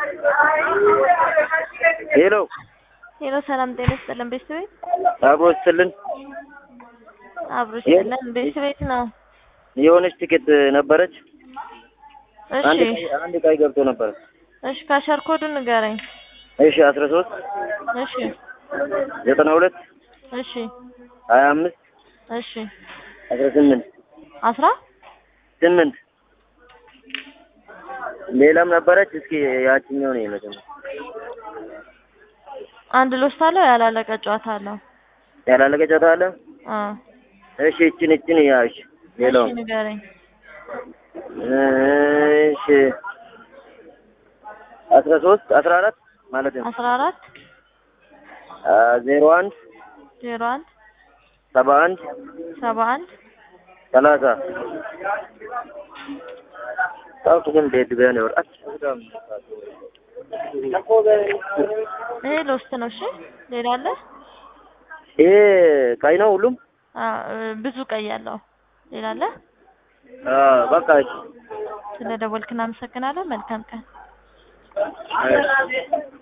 ሄሎ ሄሎ ሰላም ጤና ይስጥልን። ቤት ቤት አብሮ ስትልን አብሮ ይስጥልን። ቤት ቤት ነው። የሆነች ትኬት ነበረች። አንድ እሺ ቀይ- አንድ ቀይ ገብቶ ነበረ። እሺ ካሸር ኮዱን ንገረኝ። እሺ አስራ ሶስት እሺ ዘጠና ሁለት እሺ ሀያ አምስት እሺ አስራ ስምንት አስራ ስምንት ሌላም ነበረች። እስኪ ያችኛው ነው የመጀመሪያ አንድ ሎስት አለው ያላለቀ ጨዋታ አለው። ያላለቀ ጨዋታ አለ። አ እሺ እችን እችን ያሽ ሌላው እሺ ንገረኝ። እሺ አስራ ሶስት አስራ አራት ማለት ነው አስራ አራት ዜሮ አንድ ዜሮ አንድ ሰባ አንድ ሰባ አንድ ሰላሳ ታውቁ ግን ቤት ቢያን ይወርቃል ይሄ ሎስት ነው። እሺ ሌላ አለ? ይሄ ቀይ ነው ሁሉም አ ብዙ ቀይ ያለው ሌላ አለ? አ በቃ እሺ ስለ ደወልክ እናመሰግናለን። መልካም ቀን። እሺ